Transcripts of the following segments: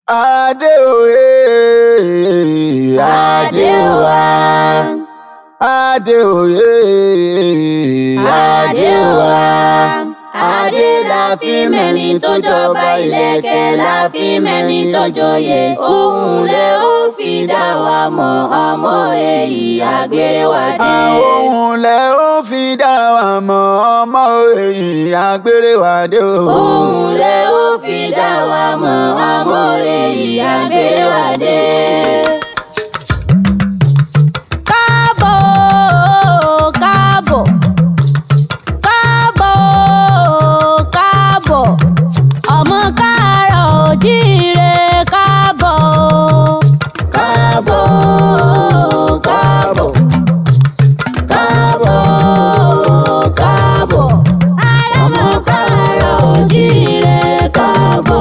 Adéoyè Adéwà. Adéoyè Adéwà. Adé la fi mẹ́ni tó jọba ìlẹ̀kẹ̀ la fi mẹ́ni tó joyè. Òun lẹ ó fi dá wa mọ̀ ọmọ èyí àgbèrè wa dé. Àwọn lẹ ó fi dá wa mọ̀ ọmọ èyí àgbèrè wa dé o. Òun lẹ ó fi dá wa mọ̀ ọmọ èyí àgbèrè wa dé. Káàbọ̀ káàbọ̀ káàbọ̀ káàbọ̀ ọmọ káàárọ̀ ojíire káàbọ̀ káàbọ̀ káàbọ̀ káàbọ̀ káàbọ̀ ọmọ káàárọ̀ ojíire káàbọ̀.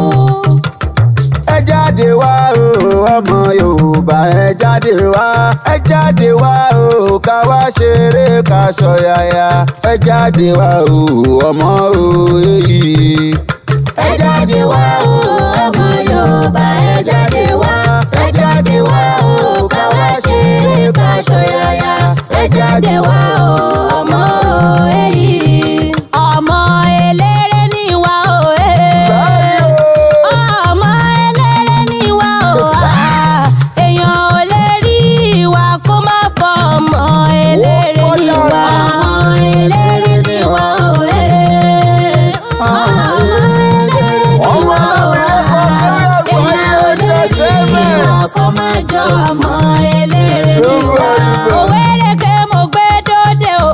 ẹ jáde wá o ọmọ yorùbá ẹ jáde wá ẹ jáde wá o ká wá ṣeré ká ṣọ̀yàyà ẹ jáde wá o ọmọ òye ẹ jáde wá o ọmọ yorùbá ẹ jáde wá ẹ jáde wá o ká wá ṣeré ká ṣọ̀yàyà ẹ jáde wá o ọmọ èyí. ọmọ eléré ni wá o ee. ọmọ eléré ni wá o ah. èèyàn ò lè rí wa kó má fọ ọmọ eléré ni wá. ọmọ eléré ni wá o ee. ọmọ eléré ni Ọmọ wá o alábìrẹ́ ah. kọ̀ọ̀kan èèyàn ò lè rí wa kó má jọ ọmọ eléré ni wá. òwérèké mo gbé dóde o.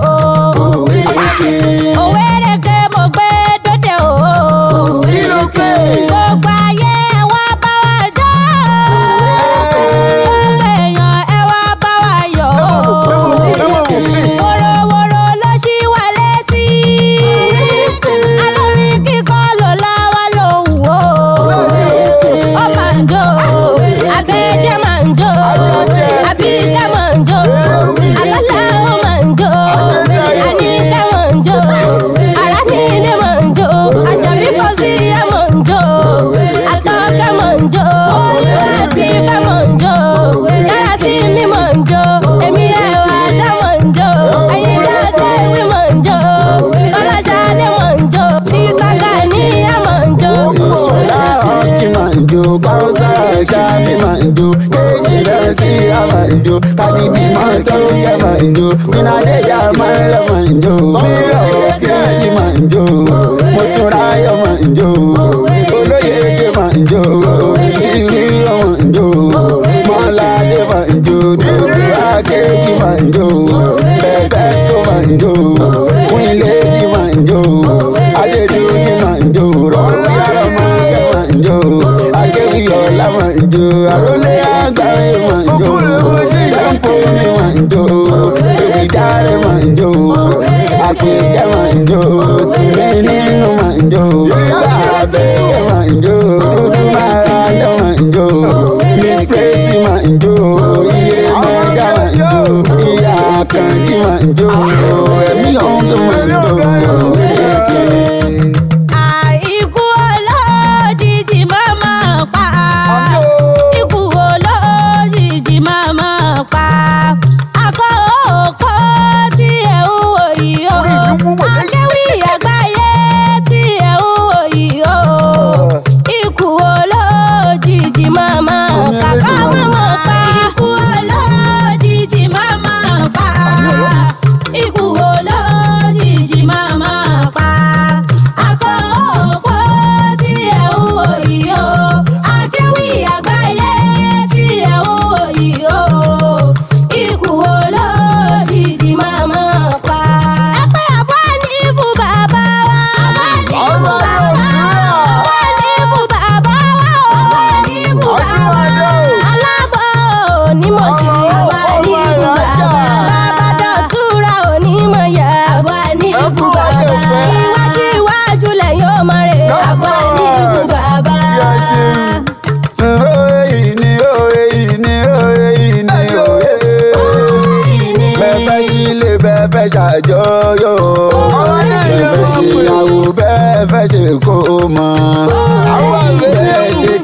òwérèké mo gbé dóde o. Kí ló pé? gbogbo ayé ẹ wá bá wa jó. gbogbo èèyàn ẹ wá bá wa yọ̀. wòròwòrò ló ṣí wa létí. alórin kíkọ́ ló láwa lòun o. ó máa ń jó. abẹ́jẹ́ máa ń jó. àbíkẹ́ máa ń jó. alọ́lá ó máa ń jó. àníkẹ́ máa ń jó. arábìnrin máa ń jó. àṣàbí fọ́síyà máa ń jó. àtọ́kẹ́ máa ń jó. àti ìfẹ́ máa ń jó. yàrá sí mi máa ń jó. èmi ẹ̀ wá dá máa ń jó. ẹ̀yin dáadáa ìwé máa ń jó. ọlọ́ṣàlẹ̀ máa ń jó. sísá Gàníyà máa ń jó. Ṣọlá ọ̀kì máa ń jó, Káwọ́sá Ṣáàbí máa ń jó, Kéjì rẹ̀ sí á máa ń jó, Kàdíbí máa ń tó kẹ́ máa ń jó, Bínádéjà máa ń lọ máa ń jó, Bíyọ̀ Kẹ́tì máa ń jó, Mọ̀túnráyọ̀ máa ń jó, Olóyèdè máa ń jó, Ìríyọ̀ máa ń jó, Mọ́ládé máa ń jó, Dúdú Akéjì máa ń jó, Pẹ̀pẹ́sítò máa ń jó, Kúnlẹ́bí máa ń jó, Adédúní máa ń jó, Rọ̀bí Àrọ̀mọ́kẹ́ máa ń jó, Akéwì Ọlá máa ń jó, Àrólé Àgbáyé máa ń jó, Jẹ́ǹpó mi máa ń jó, Bébí Dáre máa ń jó, Àpèkẹ́ máa ń jó, Tìmí nínú máa ń jó, Bàbẹ́yẹ máa ń jó, Dúdú Márádé máa ń jó, Miss Praise máa ń jó, Iye Mẹ́gà máa ń jó, Ìyá Àkànjí máa ń jó, Ẹ̀mí ọ̀hún máa ń jó. àìkú ọlọ́jijì má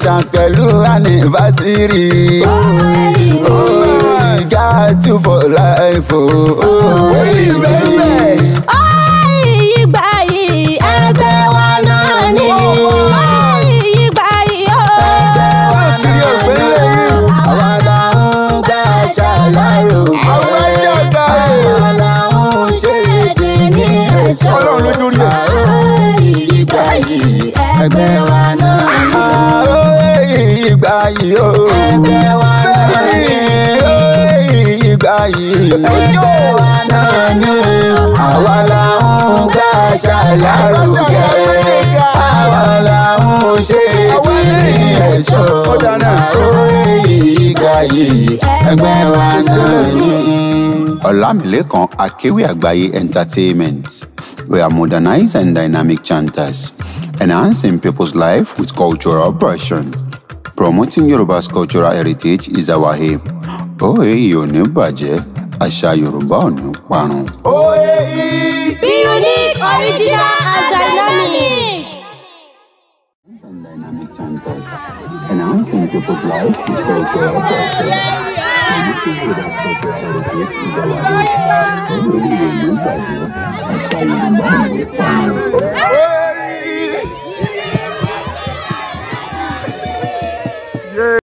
chant pẹ̀lú anniversary. Oh, got you for life. Oh, oh, baby. ìgbà yìí ẹgbẹ́ wa náà ní. ìgbà yìí ó. Kiri ògbélé yìí. Àwa la ń gbà ṣàlàyé. Àwọn ẹjọ́ ga rè. Àwa la ń ṣe èdè ní ẹ̀ṣọ́. Ọlọ́run ló dórí ẹ̀. ìgbà yìí ẹgbẹ́ wa náà ní. Ààrẹ ìgbà yìí o. ẹgbẹ́ wa náà ní. ìgbà yìí ẹgbẹ́ wa náà ní. Àwa la ń gbà ṣàlàrúgẹ. Àwa la ń ṣe èdè ní ẹ̀ṣọ́. Ààrẹ ìgbà yìí ẹgbẹ́ wa náà ní. Ọlámilékan Akéwì Àgbáyé Entertainment. We are modernized and dynamic chanters, enhancing people's life with cultural passion. Promoting Yoruba's cultural heritage is our aim. Òye yìí ò ní bàjẹ́, àṣà Yorùbá ò ní parun. Òye yìí. Be unique, original, and dynamic. and dynamic chanters, enhancing people's life with cultural passion. Promoting Yoruba's cultural heritage is our aim. Òye yìí ò ní bàjẹ́, àṣà Yorùbá ò ní parun.